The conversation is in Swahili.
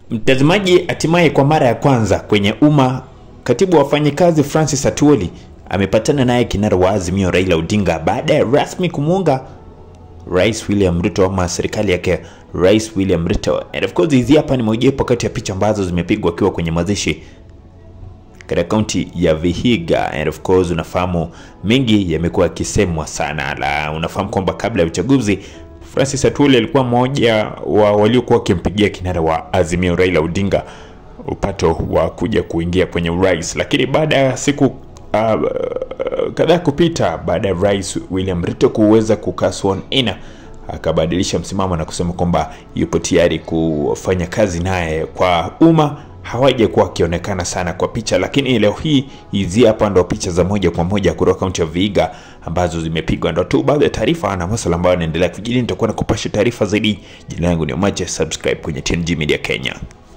Mtazamaji, hatimaye kwa mara ya kwanza kwenye umma, katibu wa wafanyikazi Francis Atwoli amepatana naye kinara wa Azimio Raila Odinga baada ya rasmi kumuunga Rais William Ruto ama serikali yake Rais William Ruto. And of course hizi hapa ni mojawapo kati ya picha ambazo zimepigwa akiwa kwenye mazishi katika kaunti ya Vihiga. And of course unafahamu mengi yamekuwa yakisemwa sana, la unafahamu kwamba kabla ya uchaguzi Francis Atwoli alikuwa mmoja wa waliokuwa wakimpigia kinara wa Azimio Raila Odinga upato wa kuja kuingia kwenye urais, lakini baada ya siku uh, kadhaa kupita baada ya Rais William Ruto kuweza kukaa sworn in akabadilisha msimamo na kusema kwamba yupo tayari kufanya kazi naye kwa umma hawajakuwa wakionekana sana kwa picha, lakini leo hii hizi hapa ndo picha za moja kwa moja kutoka kaunti ya Vihiga ambazo zimepigwa. Ndo tu baadhi ya taarifa na masuala ambayo yanaendelea kujiri. Nitakuwa na kupasha taarifa zaidi. Jina langu ni Omache, subscribe kwenye TNG Media Kenya.